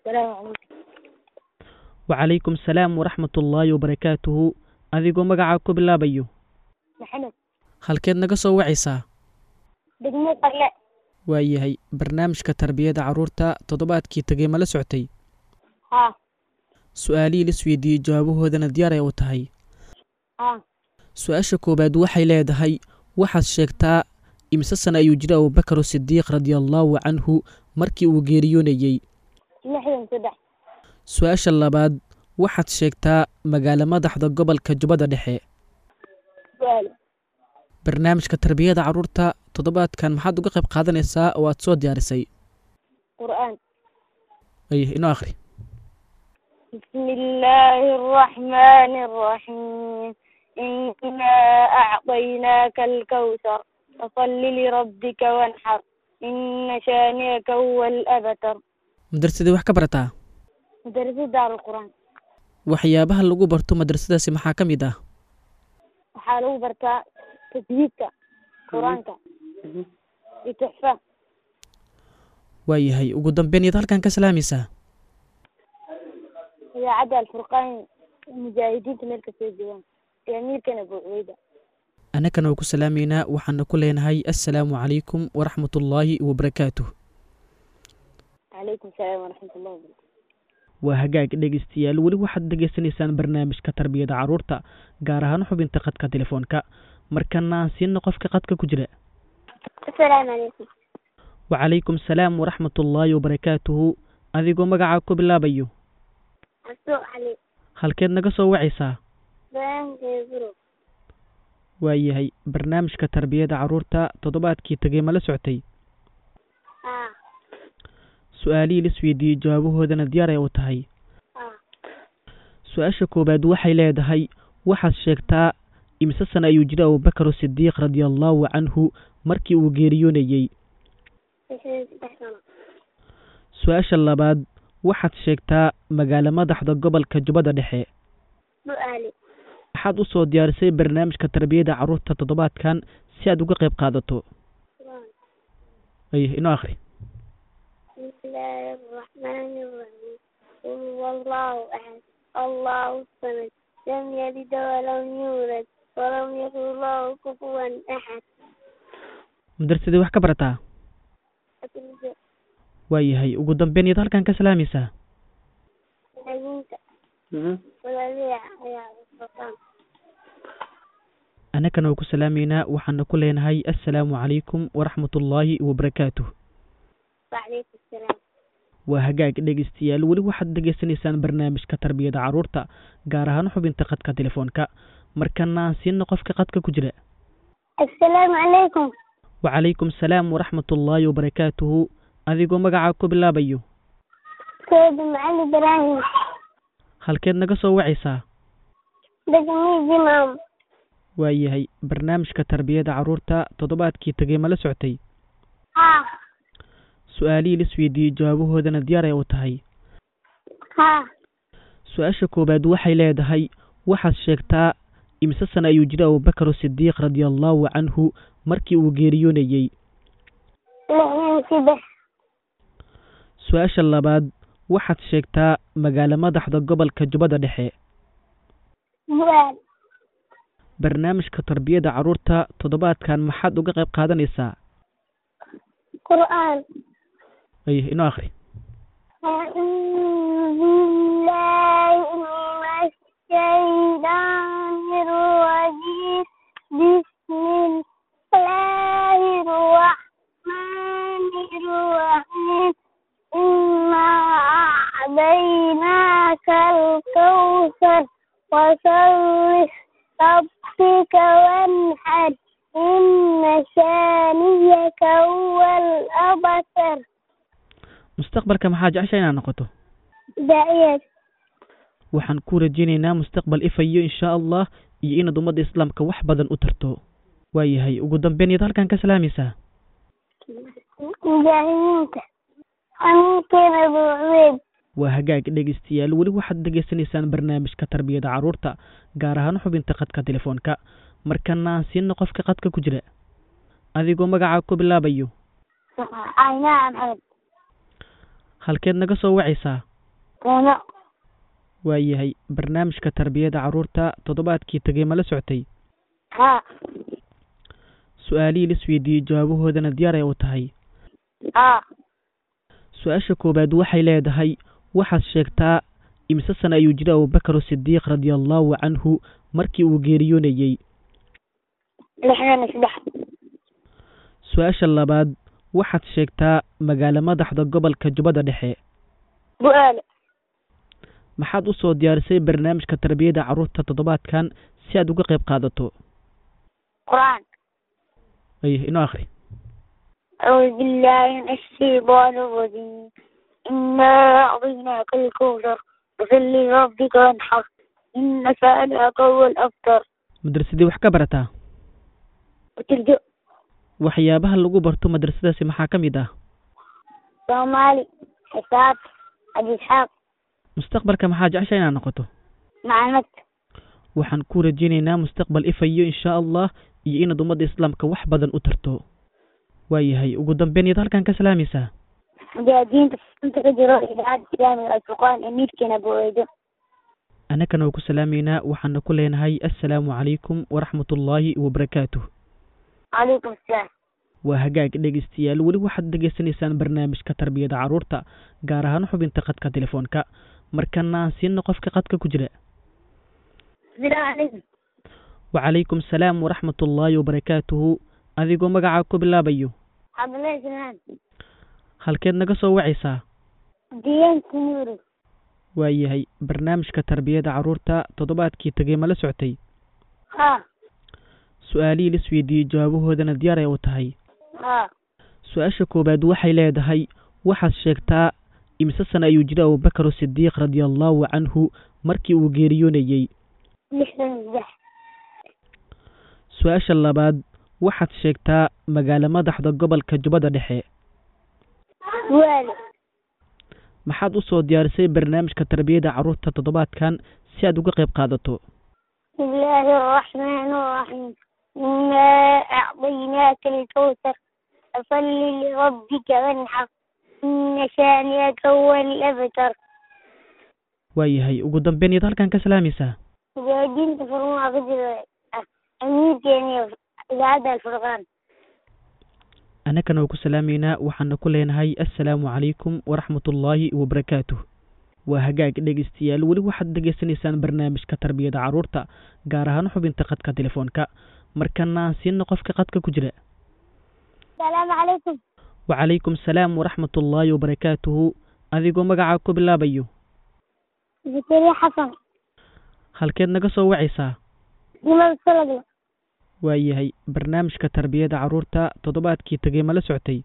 asalaamu calaykum wacalaykum salaam waraxmat ullaahi wabarakaatuhu adigoo magacaa ku bilaabayo maxamed halkeed naga soo wacaysaa degmo qarle waayahay barnaamijka tarbiyada carruurta toddobaadkii tegey ma la soctay haa su-aalihii la isweydiiyey jawaabahoodana diyaar ay u tahay haa su-aasha koowaad waxay leedahay waxaad sheegtaa imise sana ayuu jiray abubakar sidiiq radiallaahu canhu markii uu geeriyoonayey lixdan saddex su-aasha labaad waxaad sheegtaa magaalo madaxda gobolka jubbada dhexe su-aal barnaamijka tarbiyada carruurta toddobaadkan maxaad uga qayb qaadanaysaa oo aad soo diyaarisay qur'aan ay inoo akhri بسم الله الرحمن الرحيم إنا أعطيناك الكوثر فصل لربك وانحر إن شانئك هو الأبتر madrasadii wax ka barataa مدرسة دار القرآن waxyaabaha lagu barto madrasadaasi maxaa ka mid ah waxaa lagu bartaa tajwiidka qur-aanka iyo tuxfa waayahay ugu dambeyn iyaad halkan ka salaamaysaa idaacadda alfurqaan mujaahidiinta meel kastoo joogaan iyo amiirkana abu cubeyda annagana waa ku salaamaynaa waxaana ku leenahay assalaamu calaykum waraxmat ullaahi wabarakaatuh calaykum salaam waraxmat ullahi wabarakatu waa hagaag dhegeystayaal weli waxaad dhegeysanaysaan barnaamijka tarbiyada carruurta gaar ahaan xubinta khadka telefoonka markana aan siina qofka khadka ku jira asalaamu calaykum wacalaykum salaam waraxmat ullaahi wabarakaatuhu adigoo magacaa ku bilaabayo casuuq cali halkeed naga soo wacaysaa bayaankeeda guro waayahay barnaamijka tarbiyada carruurta toddobaadkii tegey ma la soctay haa su-aalihii la isweydiiyey jawaabahoodana diyaar ay u tahay haa su-aasha koowaad waxay leedahay waxaad sheegtaa imise sana ayuu jiray abubakar sidiiq radiallaahu canhu markii uu geeriyoonayey lixdan saddex sano su-aasha labaad waxaad sheegtaa magaalo madaxda gobolka jubbada dhexe bu-aali waxaad u soo diyaarisay barnaamijka tarbiyada carruurta toddobaadkan si aad uga qayb qaadato ay inoo akhri بسم الله الرحمن الرحيم قل هو الله أحد الله الصمد لم يلد ولم يولد ولم يكن له كفوا أحد madrasadii wax ka barataa أتلقى waayahay ugu dambeyn iyaad halkan ka salaamaysaa حديث ولا يا السلطان annagana waa ku salaamaynaa waxaana ku leenahay assalaamu calaykum waraxmat ullaahi wabarakaatuh وعليكم السلام waa hagaag dhegeystayaal weli waxaad dhegeysanaysaan barnaamijka tarbiyada carruurta gaar ahaan xubinta khadka telefoonka markana aan siina qofka khadka ku jira السلام عليكم wacalaykum salaam waraxmat ullaahi wabarakaatuhu adigoo magacaa ku bilaabayo سيد معلي إبراهيم halkeed naga soo wacaysaa دقمي جمام waayahay barnaamijka tarbiyada carruurta toddobaadkii tegey ma la soctay ها su-aalihii la isweydiiyey jawaabahoodana diyaar ay u tahay ها su-aasha koowaad waxay leedahay waxaad sheegtaa imise sana ayuu jiray abubakar sidiiq radiallaahu canhu markii uu geeriyoonayey لحين سبح su-aasha labaad waxaad sheegtaa magaalo madaxda gobolka jubbada dhexe بوال barnaamijka tarbiyada carruurta toddobaadkan maxaad uga qayb qaadanaysaa قرآن ay inoo akhri أعوذ بالله من الشيطان الرجيم بسم الله الرحمن الرحيم إنا أعطيناك الكوثر وصل ربك وانحر إن شانيك هو الأبتر mustaqbalka maxaa jecesha inaad noqoto داعية waxaan ku rajaynaynaa mustaqbal ifayo inshaa allah iyo inaad ummadda islaamka wax badan u tarto waayahay ugu dambeyn iyaad halkan ka salaamaysaa مجاهدينك أمير أبو عبيد waa hagaag dhegeystayaal weli waxaad dhegeysanaysaan barnaamijka tarbiyada carruurta gaar ahaan xubinta khadka telefoonka markana aan siina qofka khadka ku jira adigoo magacaa ku bilaabayo عيناء محمد halkeed naga soo wacaysaa Toono. waayahay barnaamijka tarbiyada carruurta toddobaadkii tegey ma la socotay Haa. su-aalihii la isweydiiyey jawaabahoodana diyaar ay u tahay Haa. su-aasha koowaad waxay leedahay waxaad sheegtaa imise sana ayuu jiray abubakar sidiiq radia allahu canhu markii uu geeriyoonayey Lixdan iyo saddex. su-aasha labaad waxaad sheegtaa magaalo madaxda gobolka jubbada dhexe Bu-aale. maxaad usoo diyaarisay barnaamijka tarbiyada carruurta toddobaadkan si aad uga qayb qaadato Qur'aan. ay inoo akhri أعوذ بالله من الشيطان الرجيم إنا أعطيناك الكوثر فصل لربك وانحر إن شانئك هو الأبتر madrasadii wax ka barataa وتلجأ waxyaabaha lagu barto madrasadaasi maxaa ka mid ah صومالي حساب أبي إسحاق mustaqbalka maxaa jecesha inaad noqoto معلمات waxaan ku rajaynaynaa mustaqbal ifayo insha allah iyo inaad ummadda islaamka wax badan u tarto waayahay ugu dambeyn iyaad halkan ka salaamaysaa مجاهدين تفصلت كجرو إذاعة إسلامي الفرقان أمير كان بويدو annagana waa ku salaamaynaa waxaana ku leenahay assalaamu calaykum waraxmatullaahi wabarakaatuh عليكم السلام waa hagaag dhegeystayaal weli waxaad dhegeysanaysaan barnaamijka tarbiyada carruurta gaar ahaan xubinta qadka telefoonka markana aan siino qofka qadka ku jira السلام عليكم wacalaykum salaam waraxmatullaahi wabarakaatuhu adigoo magacaa ku bilaabayo عبد الله سلمان halkeed naga soo wacaysaa ديان سنوري waayahay barnaamijka tarbiyada carruurta toddobaadkii tegey ma la socotay ها su-aalihii la isweydiiyey jawaabahoodana diyaar ay u tahay ها su-aasha koowaad waxay leedahay waxaad sheegtaa imise sana ayuu jiray abubakar sidiiq radia allahu canhu markii uu geeriyoonayey لحظة مزح su-aasha labaad waxaad sheegtaa magaalo madaxda gobolka jubbada dhexe والي maxaad usoo diyaarisay barnaamijka tarbiyada carruurta toddobaadkan si aad uga qayb qaadato بسم الله الرحمن الرحيم إنا أعطيناك الكوثر فصل لربك وانحر إن شانئك هو الأبتر waayahay ugu dambeyn iyaad halkan ka salaamaysaa مجاهدين تفرموا غدر أمير كان إذاعة الفرقان annagana waa ku salaamaynaa waxaana ku leenahay assalaamu calaykum waraxmatullaahi wabarakaatuh waa hagaag dhegeystayaal weli waxaad dhegeysanaysaan barnaamijka tarbiyada carruurta gaar ahaan xubinta qadka telefoonka markana aan siino qofka qadka ku jira السلام عليكم wacalaykum salaam waraxmatullaahi wabarakaatuhu adigoo magacaa ku bilaabayo زكريا حسن halkeed naga soo wacaysaa لماذا السلام waayahay barnaamijka tarbiyada carruurta toddobaadkii tegey ma la socotay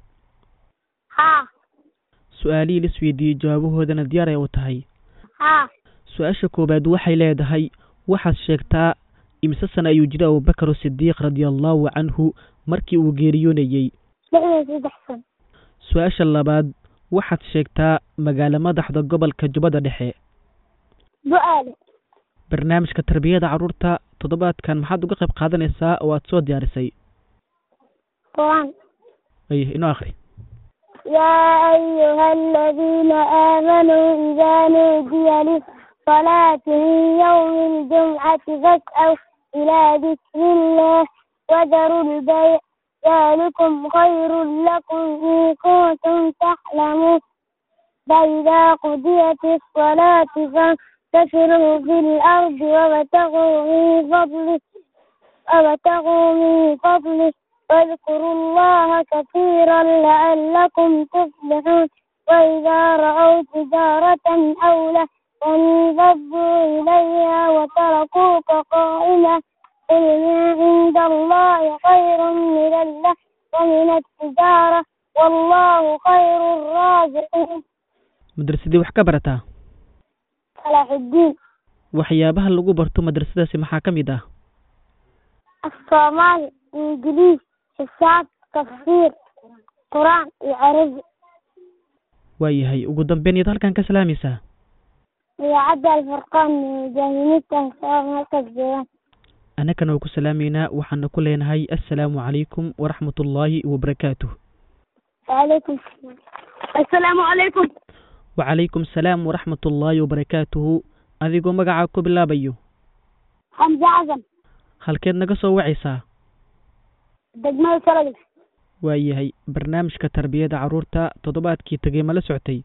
ها su-aalihii la isweydiiyey jawaabahoodana diyaar ay u tahay ها su-aasha koowaad waxay leedahay waxaad sheegtaa imise sana ayuu jiray abubakar sidiiq radia allahu canhu markii uu geeriyoonayey لحظة سيد حسن su-aasha labaad waxaad sheegtaa magaalo madaxda gobolka jubbada dhexe بؤالي barnaamijka tarbiyada carruurta toddobaadkan maxaad uga qayb qaadanaysaa oo aad soo diyaarisay قرآن ay inoo akhri يا أيها الذين آمنوا إذا نودي للصلاة من يوم الجمعة فاسعوا إلى ذكر الله وذروا البيع ذلكم خير لكم إن كنتم تعلمون فإذا قضيت الصلاة فانتشروا في الأرض وابتغوا من فضله وابتغوا من فضله واذكروا الله كثيرا لعلكم تفلحون وإذا رأوا تجارة أو لهوا انفضوا إليها وتركوك قائما قل ما عند الله خير من الله ومن التجارة والله خير الرازقين madrasadii wax ka barataa صلاح الدين waxyaabaha lagu barto madrasadaasi maxaa ka mid ah الصومالي إنجليز حساب تفسير قرآن وعربي waayahay ugu dambeyn iyaad halkan ka salaamaysaa ويعدى الفرقان من جاهلية صار مركز جيران annagana waa ku salaamaynaa waxaana ku leenahay assalaamu calaykum waraxmatullaahi wabarakaatuh وعليكم السلام السلام عليكم wacalaykum salaam waraxmat ullaahi wabarakaatuhu adigoo magacaa ku bilaabayo xamse xasan halkeed naga soo wacaysaa degmada salagle waayahay barnaamijka tarbiyada carruurta toddobaadkii tegey ma la soctay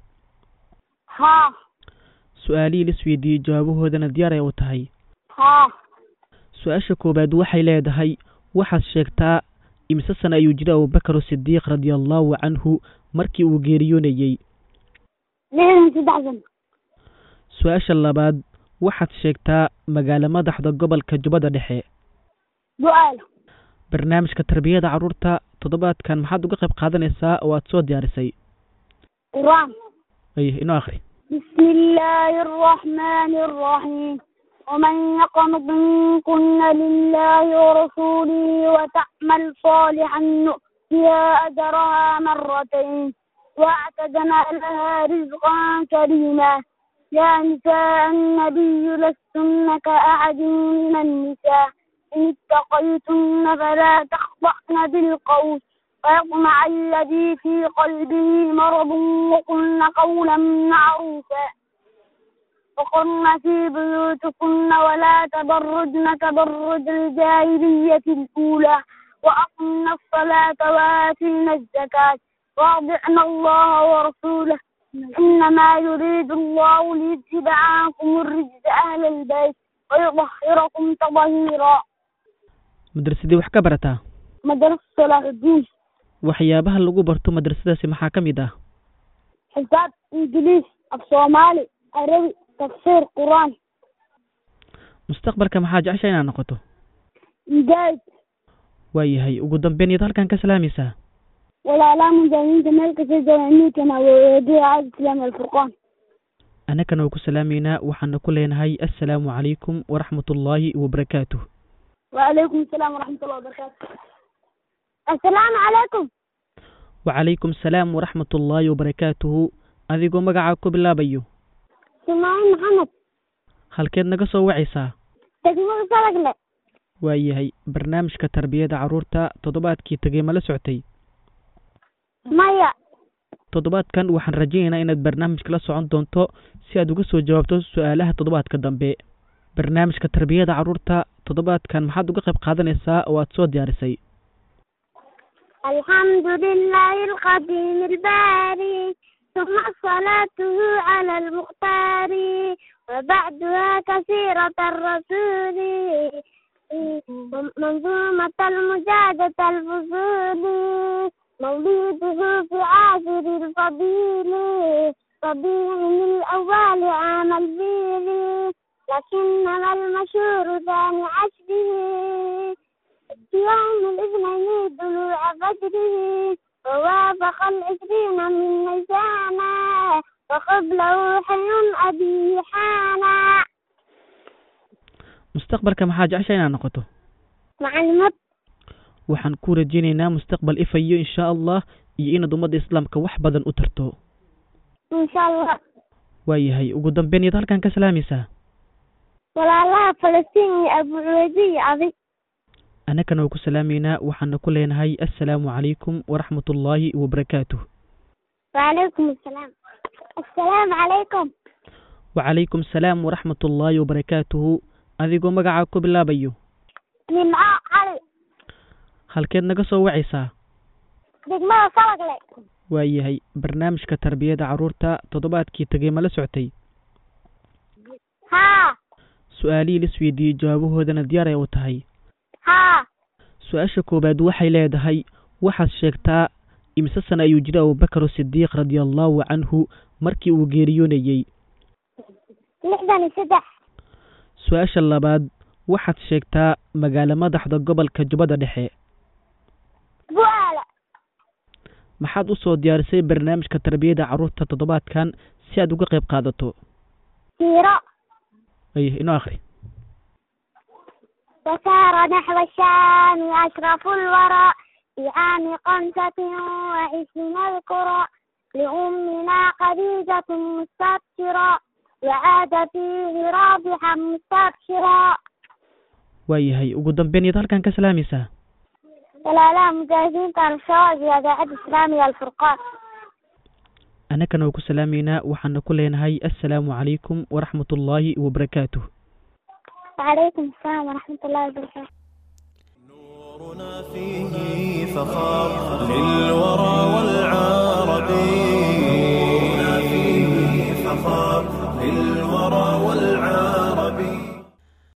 haa su-aalihii la isweydiiyey jawaabahoodana diyaar ay u tahay haa su-aasha koowaad waxay leedahay waxaad sheegtaa imise sana ayuu jiray abubakar sidiiq radia allahu canhu markii uu geeriyoonayey lixdan saddex sano su-aasha labaad waxaad sheegtaa magaalo madaxda gobolka jubbada dhexe bu-aal barnaamijka tarbiyada carruurta toddobaadkan maxaad uga qayb qaadanaysaa oo aad soo diyaarisay qur-aan ay inoo akhri بسم الله الرحمن الرحيم ومن يقنط منكن لله ورسوله وتعمل صالحا نؤتها أجرها مرتين واعتدنا لها رزقا كريما يا نساء النبي لستن كأحد من النساء إن اتقيتن فلا تخضعن بالقول ويطمع الذي في قلبه مرض وقلن قولا معروفا وقرن في بيوتكن ولا تبرجن تبرج الجاهلية الأولى وأقمن الصلاة وآتينا الزكاة واطعن الله ورسوله إنما يريد الله ليذهب عنكم الرجس أهل البيت ويطهركم تطهيرا madrasadii wax ka barataa مدرسة صلاح الدين waxyaabaha lagu barto madrasadaasi maxaa ka mid ah حساب إنجليز الصومالي عربي تفسير قرآن mustaqbalka maxaa jecesha inaad noqoto مجاهد waayahay ugu dambeyn iyaad halkan ka salaamaysaa ولا لا مجاهدين تملك سجوا كما ويدي عز الإسلام الفرقان annagana waa ku salaamaynaa waxaana ku leenahay assalaamu calaykum waraxmat ullaahi wabarakaatuh وعليكم السلام ورحمة الله وبركاته السلام عليكم wacalaykum salaam waraxmat ullaahi wabarakaatuhu adigoo magacaa ku bilaabayo سماعين محمد halkeed naga soo wacaysaa تكمل صدق waayahay barnaamijka tarbiyada carruurta toddobaadkii tegey ma la soctay ميا toddobaadkan waxaan rajaynaynaa inaad barnaamijka la socon doonto si aad uga soo jawaabto su-aalaha toddobaadka dambe barnaamijka tarbiyada carruurta toddobaadkan maxaad uga qayb qaadanaysaa oo aad soo diyaarisay الحمد لله القديم الباري ثم صلاته على المختار وبعدها كثيرة الرسول منظومة المجادة الفصول مولده في عاشر الفضيل ربيع الأول عام الفيل لكنما المشهور ثاني عشره يوم الاثنين طلوع فجره ووافق العشرين من نيسانا وقبله حي أبي حانا mustaqbalka maxaa jecesha inaad noqoto معلمات waxaan ku rajaynaynaa mustaqbal ifayo insha allah iyo inaad ummadda islaamka wax badan u tarto إن شاء الله waayahay ugu dambeyn iyaad halkan ka salaamaysaa ولا الله فلسطين أبو عبيدي عظيم annagana waa ku salaamaynaa waxaana ku leenahay assalaamu calaykum waraxmat ullaahi wabarakaatuh وعليكم السلام السلام عليكم wacalaykum salaam waraxmat ullaahi wabarakaatuhu adigoo magacaa ku bilaabayo من علي halkeed naga soo wacaysaa degmada salagle waayahay barnaamijka tarbiyada carruurta toddobaadkii tegey ma la soctay haa su-aalihii la isweydiiyey jawaabahoodana diyaar ay u tahay haa su-aasha koowaad waxay leedahay waxaad sheegtaa imise sana ayuu jiray abubakar sidiiq radia allahu canhu markii uu geeriyoonayey lixdan iyo saddex su-aasha labaad waxaad sheegtaa magaalo madaxda gobolka jubbada dhexe bu-aala maxaad u soo diyaarisay barnaamijka tarbiyada carruurta toddobaadkan si aad uga qayb qaadato siiro ay inoo akhri وسار نحو الشام أشرف الورى في عام خمسة وعشرين القرى لأمنا خديجة مستبشرا وعاد فيه رابحا مستبشرا waayahay ugu dambeyn iyaad halkan ka salaamaysaa ولا لا مجاهدين كانوا الشواذ إذاعة إسلامية الفرقان annagana waa ku salaameynaa waxaana ku leenahay assalaamu calaykum waraxmatullaahi wabarakaatuh وعليكم السلام ورحمة الله وبركاته نورنا فيه فخار للورى والعرب نورنا فيه فخار للورى